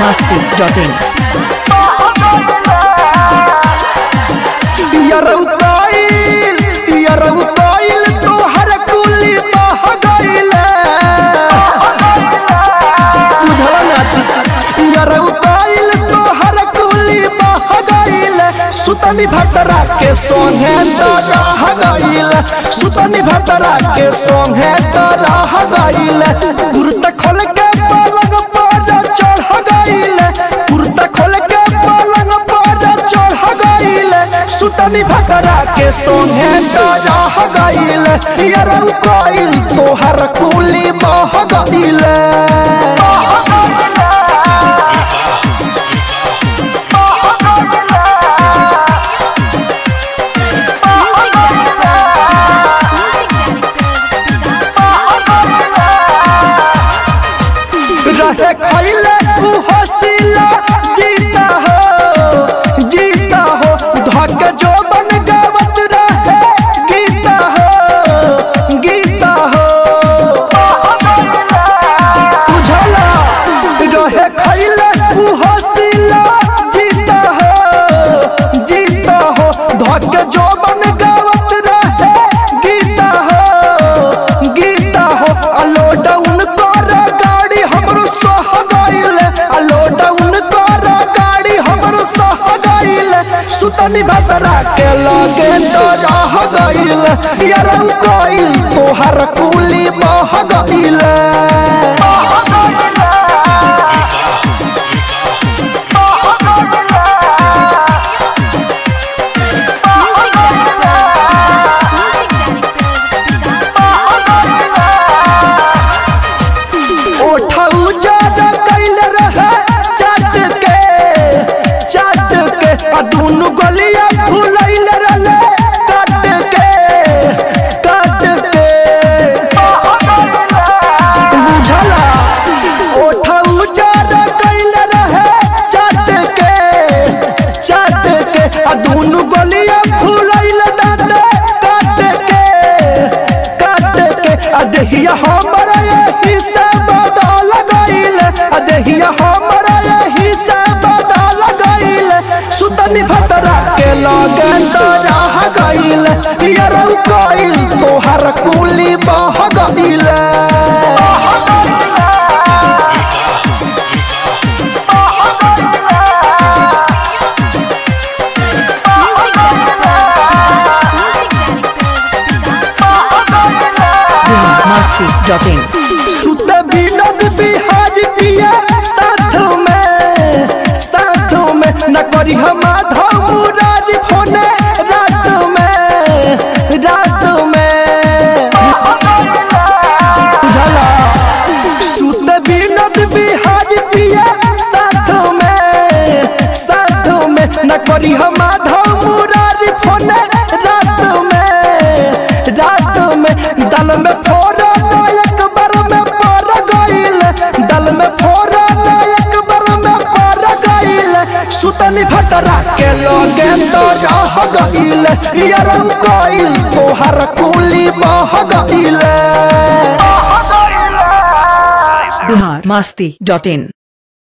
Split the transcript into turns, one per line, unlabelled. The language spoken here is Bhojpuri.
masti.in
यरौताइल यरौताइल तोहर कुली बह गइले बुझल ना यरौताइल तोहर कुली बह गइले सुतनी भतरा के सोंगे तो रह गइले सुतनी भतरा के सोंगे तो रह गइले कुर्ता खोल के पलंग पर चढ़ गइले कुर्ता खोल के पलंग पर चढ़ गइले सुतनी भतरा के सोंगे तो रह गइले यरौ कइल तोहर कुली बह गइले रहे खैले तू हसीला जीता हो जीता हो धक जो बन गावत रहे गीता हो गीता हो बुझला रहे खैले तू हसीला जीता हो जीता हो धक जो बन गावत रहे गीता हो गीता हो अलो डाउन कर गाड़ी हमरो सह गइले अलो डाउन कर गाड़ी हमरो सह गइले सुतनी भतरा के लगे तो रह गइले यारौ गइल तोहर कुली बह गइले ओठऊ ज्यादा कैल रहे चाट के चाट के आ दुनु गलिया फुलैल रहे काट के काट के बुझला ओठऊ ज्यादा कैल रहे चाट के चाट के आ दुनु गलिया फुलैल दादा काट के काट के आ देहिया हमरा यही से बदल गइल आ देहिया हमरा यही से बदल गइल सुतनी भतरा के लगन तो रह गइल यरौ गइल तोहर कुली बह गइल
masti.in
सुत विनोद बिहार पिया साथ में साथ में न करी हम धमुरारी फोने रात में रात में बुझला सुत विनोद बिहार पिया साथ में साथ में न करी हम धमुरारी फोने रात में रात में दल में फोड़ा एक बार में पर गइल दल में फोड़ा एक बार में पर गइल सुतनी भतरा के लगे तो रह गइल यरम गइल तोहर कुली बह गइल
Bihar masti.in